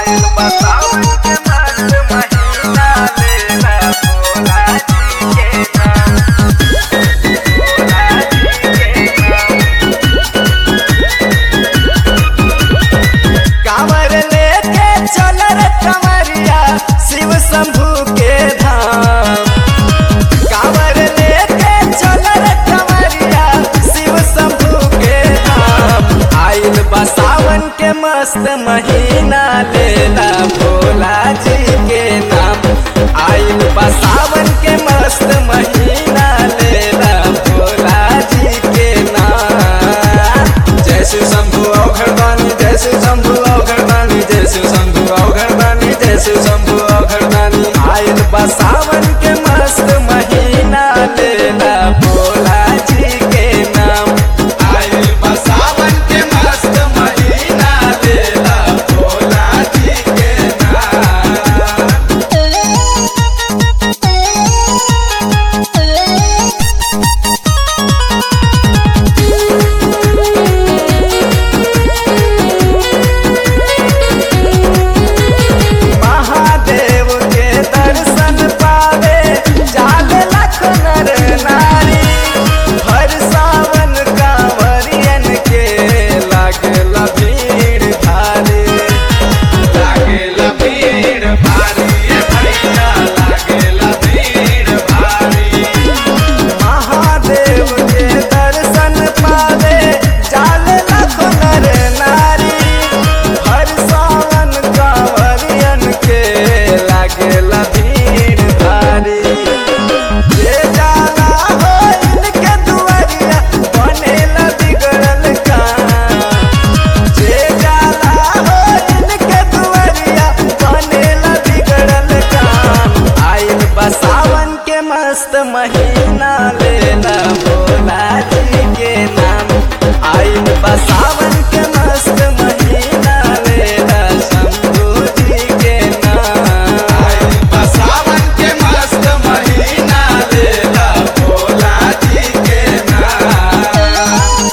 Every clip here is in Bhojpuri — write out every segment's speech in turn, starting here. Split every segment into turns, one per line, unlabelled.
आइल बतावन के मस्त महीना लेला भोला जी के नाम भोला जी के नाम कांवर लेके चल रे कमरिया शिव शंभू के धाम कांवर लेके चल रे कमरिया शिव शंभू के धाम आइल बा सावन के मस्त महीना लेला भोला जी के नाम आइल बा सावन के मस्त महीना लेला भोला जी के नाम जय शिव शंभु औघड़दानी जय शिव शंभु औघड़दानी जय शिव शंभु औघड़दानी जय शिव शंभु औघड़दानी आइल बा सावन के मस्त महीना लेला भोला जी के नाम आइल बा सावन के मस्त महीना लेला भोला जी के नाम महादेव के दर्शन पावे जाले लाख नर नारी हर सावन कांवरियन के लागेला भीड़ भारी लागेला भीड़ भारी ए भैया लागेला भीड़ भारी महादेव के दर्शन पावे जाले लाख नर नारी हर सावन कांवरियन के लागेला भीड़ भारी जे जाला हो इनके दुआरिया बनेला बिगड़ल काम जे जाला हो इनके दुआरिया बनेला बिगड़ल काम आइल बा सावन के मस्त महीना लेला भोला जी के नाम आइल बा सावन के मस्त महीना लेला शंभू जी के नाम आइल बा सावन के मस्त महीना लेला भोला जी के नाम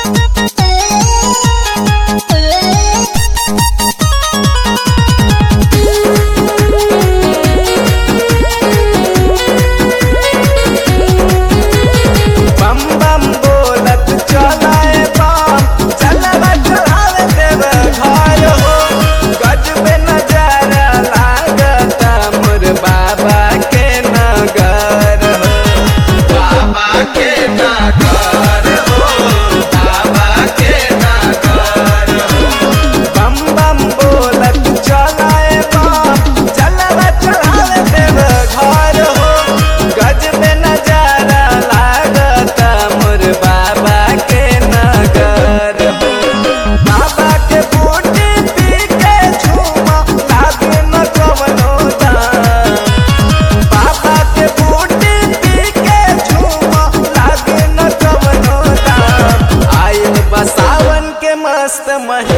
बम बम बोलत चलाए बम चलवा चढ़ावे देव घर हो गजबे नजारा लागता मोर बाबा के नगर हो बाबा के नगर हो बाबा के नगर हो बम बम बोलत चलाए बम चलवा चढ़ावे देव घर हो गजबे नजारा लागता मोर बाबा के नगर हो बाबा के बूटी पी के झूमा लागे न कवनो दाम बाबा के बूटी पी के झूमा लागे न कवनो दाम आइल बा सावन के मस्त महीना